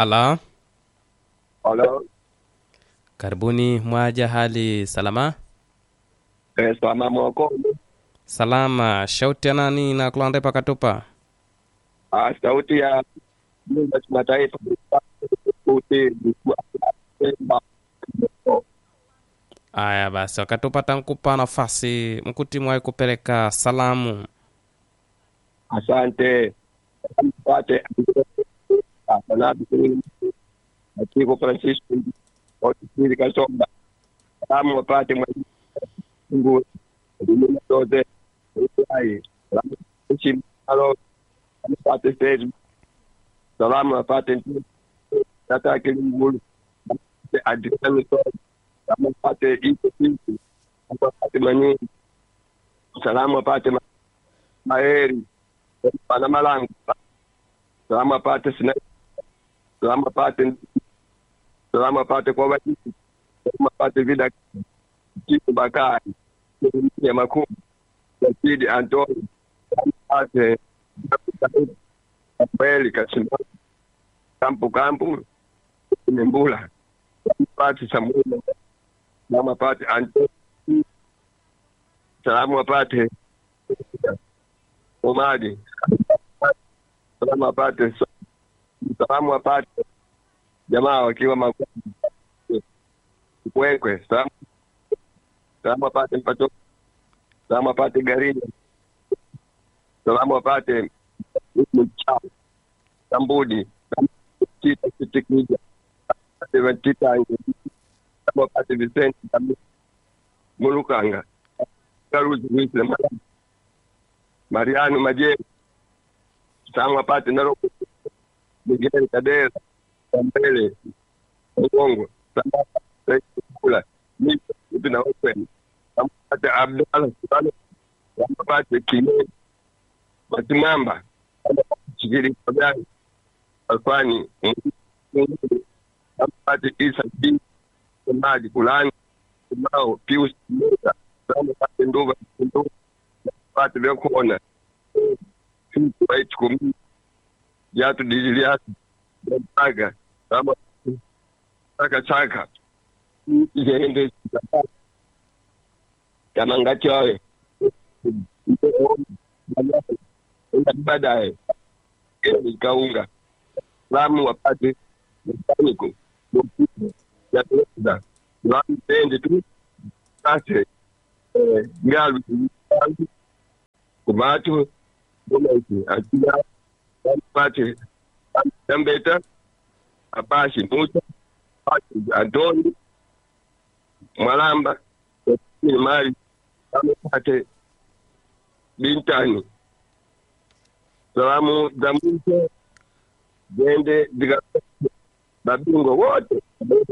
Ala, Halo, karibuni mwaja, hali salama? eh, salama mwako. Salama. Shauti ya nani na kulande pakatupa? Ah, sauti ya nyumba ya kimataifa sauti Aya basi, wakatupata nkupa nafasi mkuti mwai kupeleka salamu. asante pate asanabi Atiko Francisco Otisiri Kasomba salamu wapate Mungu dunia zote hai salamu nchi alo wapate Facebook salamu wapate tata kilimgulu adisani so salamu wapate iko sisi wapate manyingi salamu wapate ma- maheri pana malango salamu apate sina salamu apate salamu apate kwa wajisi salamu apate vida kitu bakari ya makumi Rashidi Antoni salamu apate kweli kasimama kampu kampu Nyembula salamu apate Samuel salamu apate Antoni salamu apate Omadi salamu apate salamu apate jamaa wakiwa Makwekwe Kwekwe salamu salamu apate mpato salamu apate Garini salamu apate Mchao Sambudi Tita Kitikija apate Tita salamu apate Vicente Kamili, Mulukanga Karuzi Wisle Mariano Majeri salamu apate Naroko Miguel Kadera Mbele Mgongo salamu apate Kula Mito Ipi na Open salamu apate Abdalla Sultano salamu apate Kine Matimamba salamu apate Chigiri Kagani Alfani Mungu salamu apate Isa B Maji Kulani Mao Pius Musa salamu apate Nduva Nduva apate Vyakona Fitu Waiti Kumi Jatu Dijiliatu Mpaga Salamu Chaka Chaka Jende kama ngachowe baadaye ikaunga salamu wapate mekaniko yatoza salamu tende tu sase ngalu kumatu bomaiti akila pate tambeta apashi muta antoni mwalamba ni mali amepate bintani salamu za mwisho zende zika mabingwa wote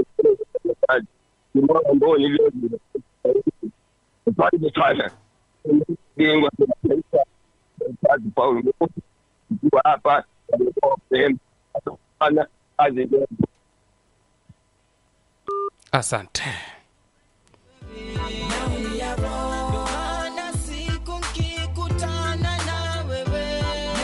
kimona mboni vile pale sana bingwa kazi Paulo kwa hapa sehemu sana kazi Asante. Maana siku nkikutana na wewe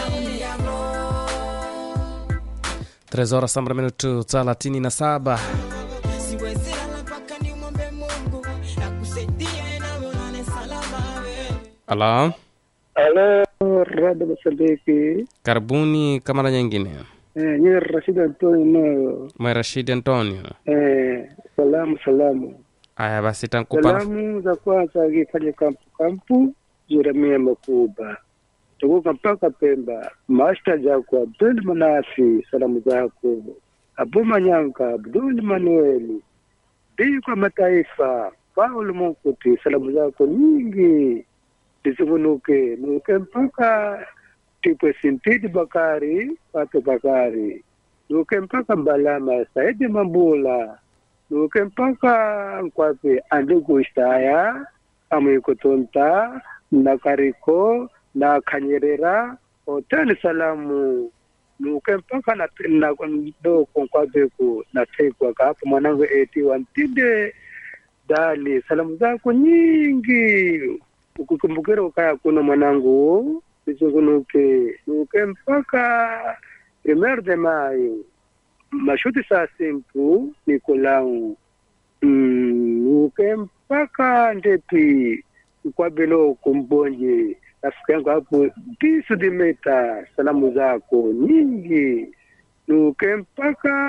Tres horas sambra minutu thelathini na saba. siwezi lala mpaka nimwombe Mungu akusaidie nawe ulale salama wewe. Ala, Halo, Radio Masabiki. karibuni kamara nyingine. Eh, ni Rashid Antonio Moyo. Mwe Rashid Antonio. Eh, salamu salamu. Aya basi, tankupa Salamu za kwanza akifanya kampu kampu Jeremia Makuba. Tukuka mpaka Pemba. Masta Jako Abdul Manafi, salamu zako. Abu Manyanka, Abdul Manueli. Bii kwa mataifa, Paulo Munkuti, salamu zako nyingi. Zisivunuke, nuke mpaka Tipwe Sintidi Bakari, Pato Bakari. Nuke mpaka Mbalama, Saidi Mambula. Nuke mpaka Nkwape Andugu Ishtaya, Amwikotonta, na Kariko, na Kanyerera, Hoteli Salamu. Nuke mpaka na na doko Nkwape ku na tekwa kapo mwanangu eti wantide dali salamu zako nyingi ukukumbukira ukaya kuno mwanangu ichikunuke nuke mpaka primer de mayo mashuti saa simpu nikolau mm, uke mpaka ndepi kwabelo kumbonje rafiki yangu hapo bisu dimeta salamu zako nyingi nuke mpaka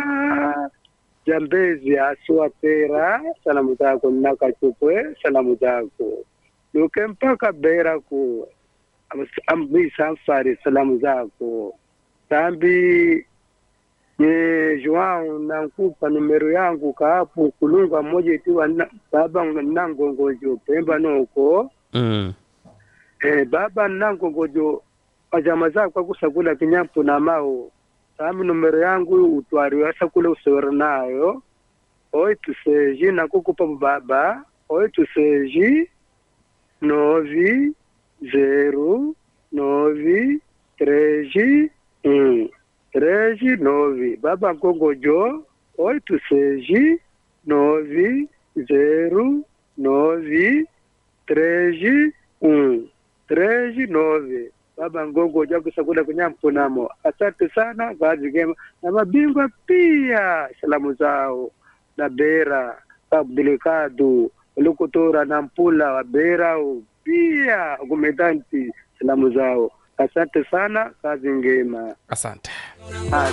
jambezi asua pera salamu zako nakachupwe salamu zako nuke mpaka bera ku ambisamfari salamu zako tambi ye Joao nankupa numero yangu kaapu kulunga moja itiwa na, baba nangongojo pemba noko mm. eh, baba nangongojo pajama zako akusakula kinyampu na mao sami numero yangu utwariwa sakule usewera nayo oito seji nakukupa baba oito seji nove zero nove treze um treze nove baba ngongojo oito seji nove zero nove treze um treze nove baba ngongojo akusakula kunyampunamo asante sana kazi gema na mabingwa pia salamu zao na bera abdulikadu lukutora na mpula wa bera pia gumedanti salamu zao asante sana kazi ngema asante